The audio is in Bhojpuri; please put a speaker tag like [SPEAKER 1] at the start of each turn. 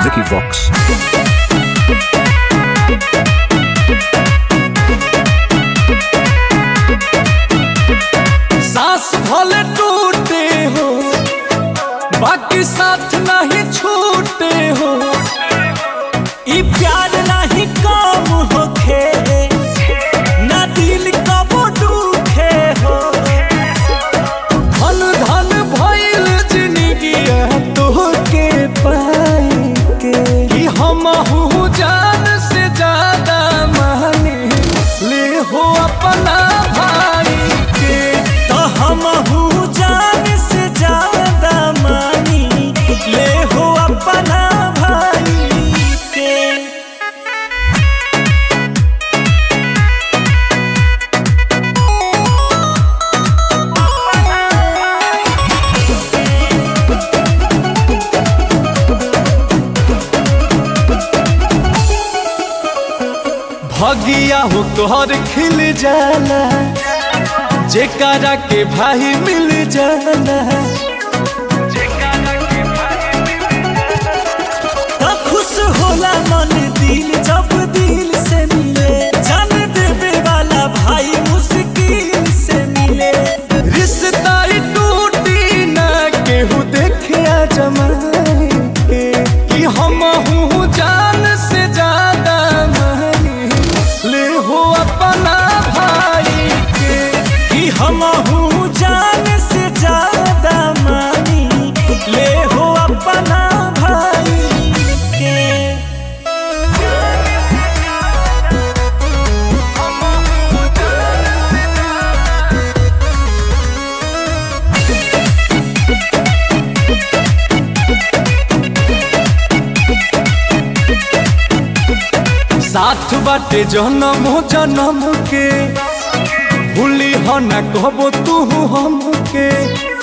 [SPEAKER 1] Vicky Vox.
[SPEAKER 2] सांस भले टूटे हो बाकी साथ नहीं छूटे हो ई प्यार नहीं कम होखे ना दिल कबो दुखे हो धन धन भइल जिंदगी तोहके पाई के कि हम जान से ज्यादा माने ले हो अपना भाई के तो हम जान से ज्यादा मानी ले हो अपना भाई के भगिया हो तोहर खिल जाला जेकरा के भाई मिल जाला तो खुश होला मन दिल जब दिल से मिले जान देवे वाला भाई मुश्किल से मिले रिश्ता ही टूटी ना केहू देखे जमाए के कि हम हूँ जान से ज्यादा मानी ले हो अपना भाई के कि हम हूँ जान से ज्यादा मानी ले हो अपना भाई के साथ बाटे जन्म जन्म के भूली हो न कहबो तू हमके